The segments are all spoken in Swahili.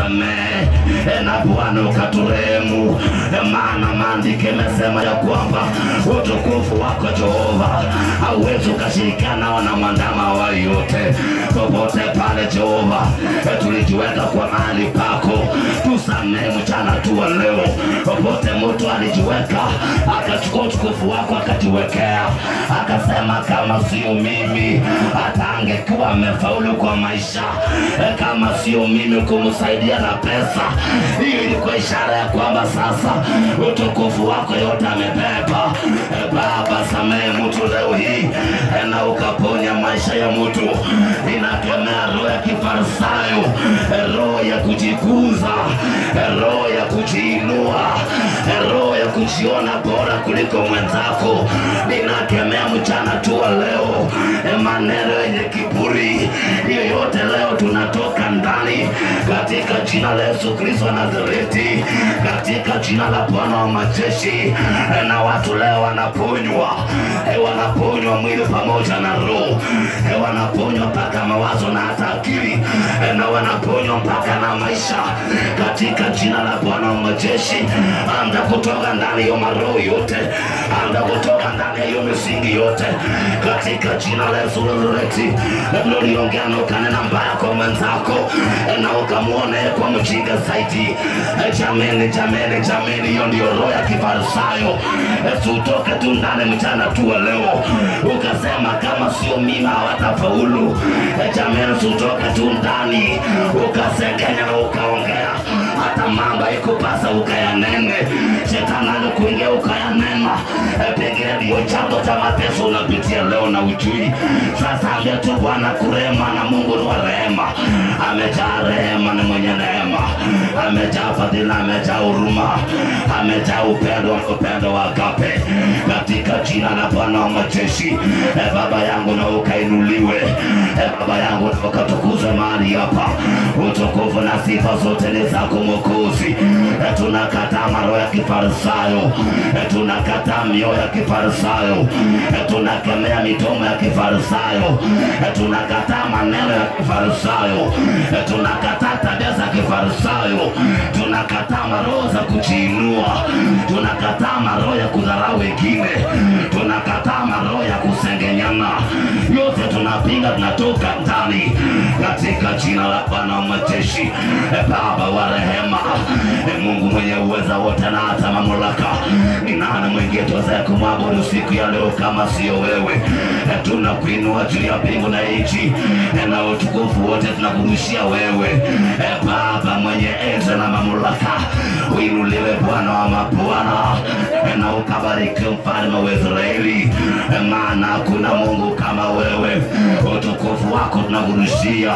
ukatusamehe e, na Bwana ukaturehemu, E, maana maandiko imesema ya kwamba utukufu wako Jehova hauwezi ukashirikiana na mwandama wa yote popote pale Jehova, e, tulijiweka kwa mahali pako, tusamehe mchana tu wa leo, popote mtu alijiweka akachukua utukufu wako akajiwekea, akasema kama sio mimi hata angekuwa amefaulu kwa maisha, e, kama sio mimi kumsaidia na pesa. Hiyo ilikuwa ishara ya kwamba sasa utukufu wako yote amebeba. E, Baba, samehe mtu leo hii e, na ukaponya maisha ya mtu. Inakemea roho ya kifarisayo, e, roho ya kujikuza, e, roho ya kujiinua, e, roho ya kujiona bora kuliko mwenzako. Ninakemea mchana tu wa leo e, maneno yenye kiburi hiyo yote leo tunatoka ndani katika jina la Yesu Kristo wa Nazareti, katika jina la Bwana wa majeshi. E, na watu leo wanaponywa, e, wanaponywa mwili pamoja na roho, e, wanaponywa mpaka mawazo na hata akili, e, na wanaponywa mpaka na maisha katika jina la Bwana wa majeshi. Anda kutoka ndani ya maroho yote, anda kutoka ndani ya hiyo misingi yote katika jina la Yesu Nazareti. Labda uliongea na ukanena mbaya kwa mwenzako e, na ukamwona yeye kwa mjinga zaidi. E, Jameni, jameni, jameni, hiyo ndio roho ya kifarisayo. E, Tutoke tu ndani mchana tu wa leo, ukasema kama sio mimi hawatafaulu. E, Jameni, tutoke tu ndani, ukasengenya na ukaongea hata mambo ikupasa ukayanene, shetani alikuingia ukayanena. E, Pengine ndio chanzo cha mateso unapitia leo na ujui. Sasa ambia tu Bwana kurema, na Mungu ni wa rehema, amejaa rehema, ni mwenye neema, amejaa fadhila, amejaa huruma, amejaa upendo, upendo wa agape, katika jina la Bwana wa majeshi. E, Baba yangu na ukainuliwe, e, Baba yangu na ukatukuzwe mahali hapa, utukufu na sifa zote ni zako Mwokozi. E, tunakataa maroho ya kifarisayo, e, tunakataa mioyo ya kifarisayo, e, tunakemea midomo ya kifarisayo, e, tunakataa maneno ya kifarisayo, e, tunakataa tabia za kifarisayo, tunakataa maroho za kujiinua, tunakataa maroho ya kudharau wengine, tunakataa maroho ya kusengenyana, yote tunapinga, tunatoka ndani katika jina la Bwana wa majeshi. E, Baba wa rehema, e, Mungu mwenye uweza wote na hata mamlaka, ni nani mwingine tuwezaye kumwabudu siku ya leo kama sio wewe? E, tunakuinua juu ya mbingu na nchi, e, na utukufu wote tunakurudishia wewe, e, Baba mwenye enzi na mamlaka, uinuliwe Bwana wa mabwana, e, na ukabariki mfalme wa Israeli, e, maana hakuna Mungu kama wewe. Utukufu wako tunakurudishia,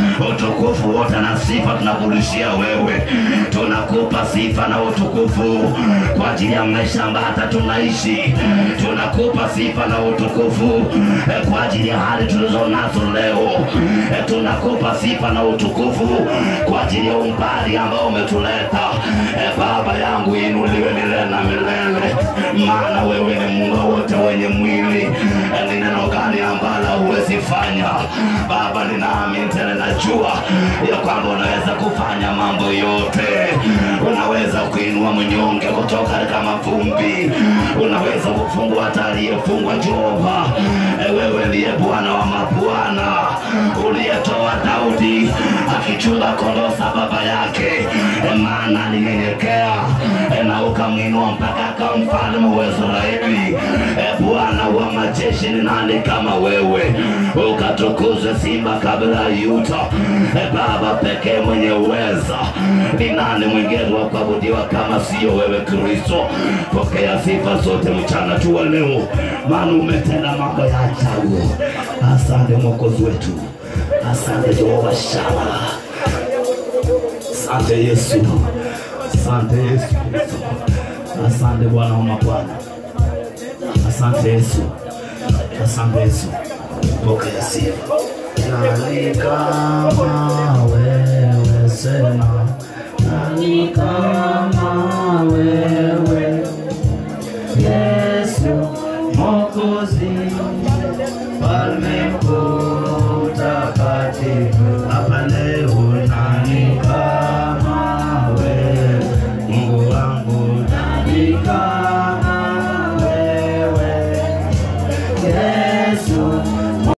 utukufu wote na sifa tunakurudishia wewe. Tunakupa sifa na utukufu kwa ajili ya maisha ambayo hata tunaishi. Tunakupa sifa na utukufu eh, kwa ajili ya hali tulizo nazo leo. Eh, Tunakupa sifa na utukufu kwa ajili ya umbali ambao umetuleta. Eh, Baba yangu inuliwe milele na milele, maana wewe ni Mungu wote wenye mwili. Eh, Ni neno gani ambalo huwezi fanya? Baba, ninaamini tena najua ya kwamba unaweza kufanya mambo yote. Unaweza kuinua mnyonge kutoka katika mavumbi, unaweza kufungua hata aliyefungwa. Jehova, E, wewe ndiye Bwana wa mabwana, uliyetoa Daudi akichunga kondoo za baba yake, E, maana alinyenyekea e, na ukamwinua mpaka akawa mfalme wa Israeli. E, Bwana wa majeshi, ni nani kama wewe? Ukatukuzwe simba kabla ya Yuda. E, Baba pekee mwenye uweza, ni nani mwingine wa kuabudiwa kama sio wewe Kristo? Pokea sifa zote mchana tu wa leo, maana umetenda mambo ya ajabu. Asante Mwokozi wetu, asante Jehova Shama, asante Yesu, asante Yesu Kristo, asante Bwana wa mabwana, asante Yesu, asante Yesu, pokea sifa. Nani kama wewe sema, nani kama